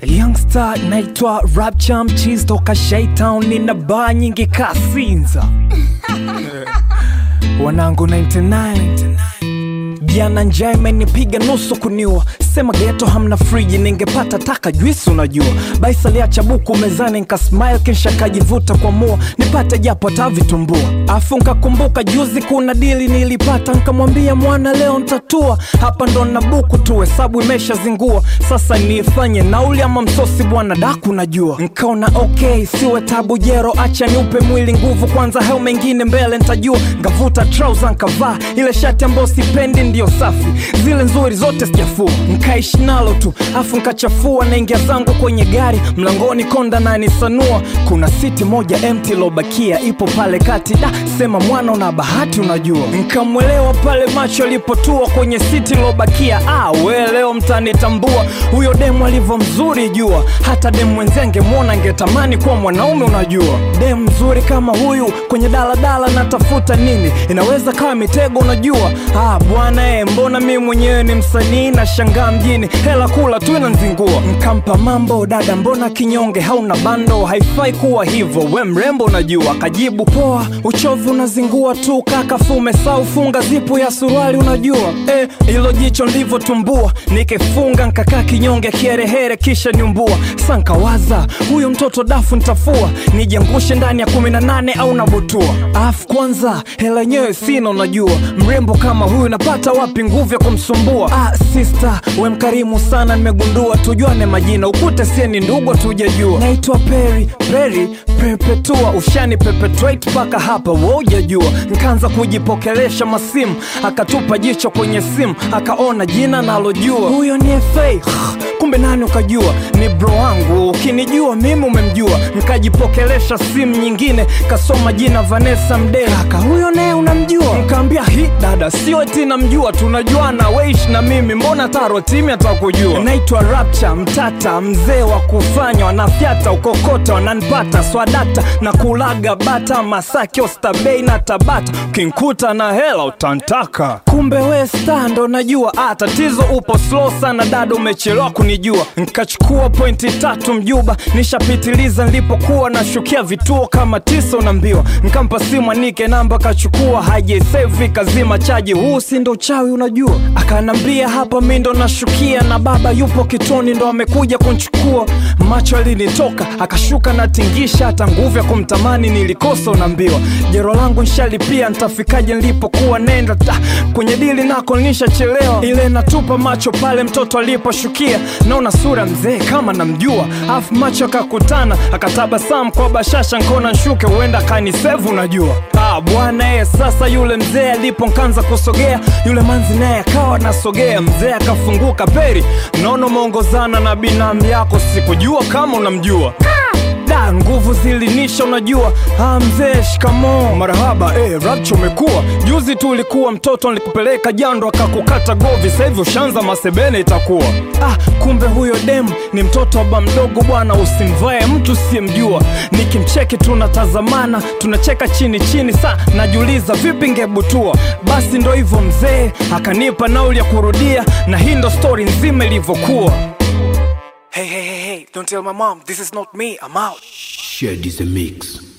Youngster naitwa Rapcha mchizi toka Shaytown, nina baa nyingi kasinza wanangu 99 jana njaa imenipiga nusu kuniua sema geto hamna friji ningepata taka juisi unajua baisa liacha buku mezani nkasmile kisha kajivuta kwa mua nipate japo hata vitumbua afu nkakumbuka juzi kuna dili nilipata nkamwambia mwana leo ntatua hapa ndo na buku tu hesabu imeshazingua sasa niifanye nauli ama msosi bwana daku najua nkaona okay siwe tabu jero acha niupe mwili nguvu kwanza heo mengine mbele ntajua ngavuta trouser nkavaa ile shati ambayo sipendi ndio safi zile nzuri zote sijafua nkaishi nalo tu afu nkachafua naingia zangu kwenye gari mlangoni konda nanisanua kuna siti moja empty lobakia ipo pale kati da sema mwana una bahati unajua nkamwelewa pale macho alipotua kwenye siti lobakia ah, we leo mtanitambua huyo demu alivyo mzuri jua hata demu mwenzenge mwona ngetamani kuwa mwanaume unajua demu mzuri kama huyu kwenye daladala natafuta nini inaweza kawa mitego unajua ah, bwana e, mbona mi mwenyewe ni msanii na shangaa mjini hela kula tu inanzingua nkampa mambo dada mbona kinyonge hauna bando haifai kuwa hivyo we mrembo unajua kajibu poa uchovu unazingua tu kaka fume sau funga zipu ya suruali unajua eh, ilo jicho ndivyotumbua nikifunga nkakaa kinyonge kierehere kisha nyumbua sankawaza huyo mtoto dafu ntafua nijangushe ndani ya kumi na nane au nabutua afu kwanza hela yenyewe sina unajua mrembo kama huyu napata wapi nguvu ya kumsumbua ah, sister we mkarimu sana nimegundua tujuane majina ukute sie ni ndugu tujajua naitwa peri peri perpetua ushani perpetuate mpaka hapa wojajua nkaanza kujipokelesha masimu akatupa jicho kwenye simu akaona jina nalojua huyo ni fa kumbe nani ukajua ni bro wangu ukinijua mimi umemjua nkajipokelesha simu nyingine kasoma jina vanessa mdee kaka huyo naye unamjua nkaambia hi dada sio eti namjua tunajuana weish na mimi mbona taro timi atakujua naitwa rapcha mtata mzee wa kufanya wanafyata ukokota wananpata swadata na kulaga bata masaki ostabei na tabata ukinkuta na hela utantaka kumbe we sta ndo najua ah, tatizo upo slow sana dada umechelewa kunijua nkachukua pointi tatu mjuba nishapitiliza nilipokuwa nashukia vituo kama tisa unaambiwa nkampa simu anike namba kachukua hajesevi kazima chaji huu si ndo chawi unajua akanambia hapa mi ndo nashukia na baba yupo kitoni ndo amekuja kunchukua macho alinitoka akashuka na tingisha hata nguvu ya kumtamani nilikosa unaambiwa jero langu nshalipia ntafikaje nilipokuwa nenda ta kwenye dili nako nishachelewa ile natupa macho pale mtoto aliposhukia naona sura mzee kama namjua afu macho akakutana akatabasamu kwa bashasha nkona nshuke huenda kanisevu unajua ah, bwana ye sasa yule mzee alipo nkanza kusogea yule manzi naye akawa nasogea mzee akafunguka peri naona umeongozana na binamu yako sikujua kama unamjua da nguvu zilinisha unajua ah, mzee shikamo marahaba eh, rapcho umekuwa juzi tu ulikuwa mtoto nilikupeleka jando akakukata govi sahivi ushanza masebene itakuwa ah, kumbe huyo demu ni mtoto wa ba mdogo bwana usimvae mtu siyemjua nikimcheki tunatazamana tunacheka chini chini sa najiuliza vipi ngebutua basi ndo hivyo mzee akanipa nauli ya kurudia na hii ndo stori nzima ilivyokuwa Hey, hey, hey, hey, don't tell my mom. This is not me. I'm out. Shared is a mix.